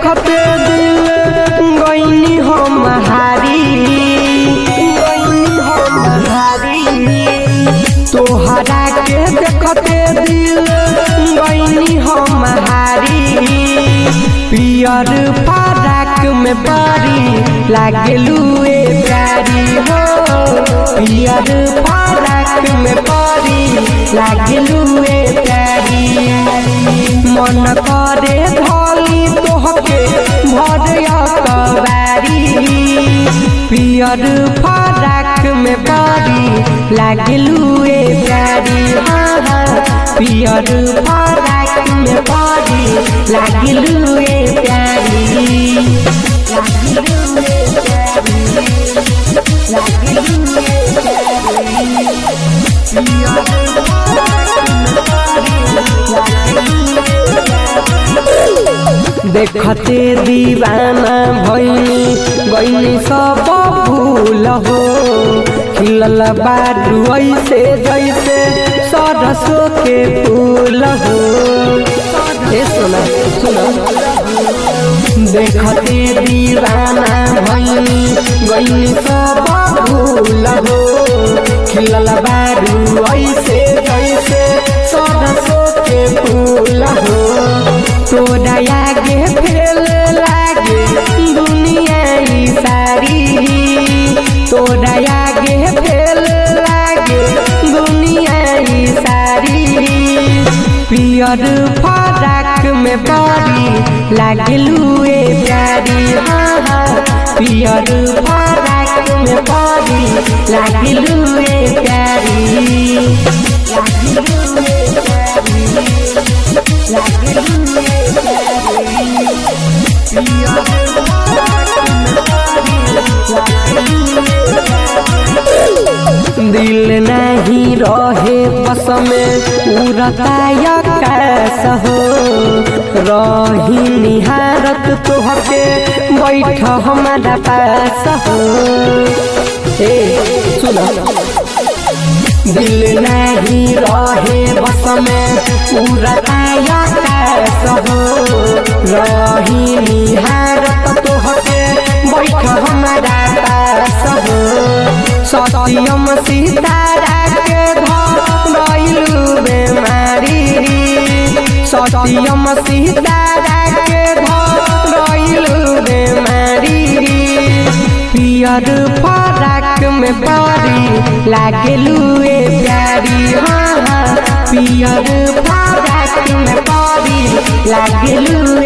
देखते दिल गईनी हम हारी गईनी हम हारी तोहरा के देखते दिल गईनी हम हारी पियर फराक में बारी लागलू ए प्यारी हो पियर फराक में बारी लागलू ए प्यारी मन करे धोली तोहके भरिया कबारी पियर फराक में बारी लागलू ए प्यारी हाँ हाँ पियर फराक में बारी लागलू ए प्यारी लागलू ए प्यारी लागलू ए देखते दीवाना भैनी गईनी सब भूल हो खिलल बारू ऐसे जैसे सरसों के फूल हो ए सुना सुना देखते दीवाना भैनी गईनी सब भूल हो खिलल बारू ऐसे जैसे सरसों के फूल हो तोरा आगे फेल लागे दुनिया ई सारी तोरा आगे फेल लागे दुनिया ई सारी पियर फराक में बड़ी लागलू ए प्यारी हाँ हाँ पियर फराक में बड़ी लागलू ए प्यारी लागलू ए दिल नहीं रहे बस में उड़ता कैस हो रही निहारत तोहके बैठ हमारा पास हो ए सुना दिल नहीं रहे बस में उड़ता कैस हो रही निहारत तोहके बैठ हमारा पास हो सत्यम सीतारा के धरलू बेमारी सत्यम सीतारा के धरलू बेमारी पियर फराक में बड़ी लागलू ए प्यारी हाँ हाँ पियर फराक में बड़ी लागलू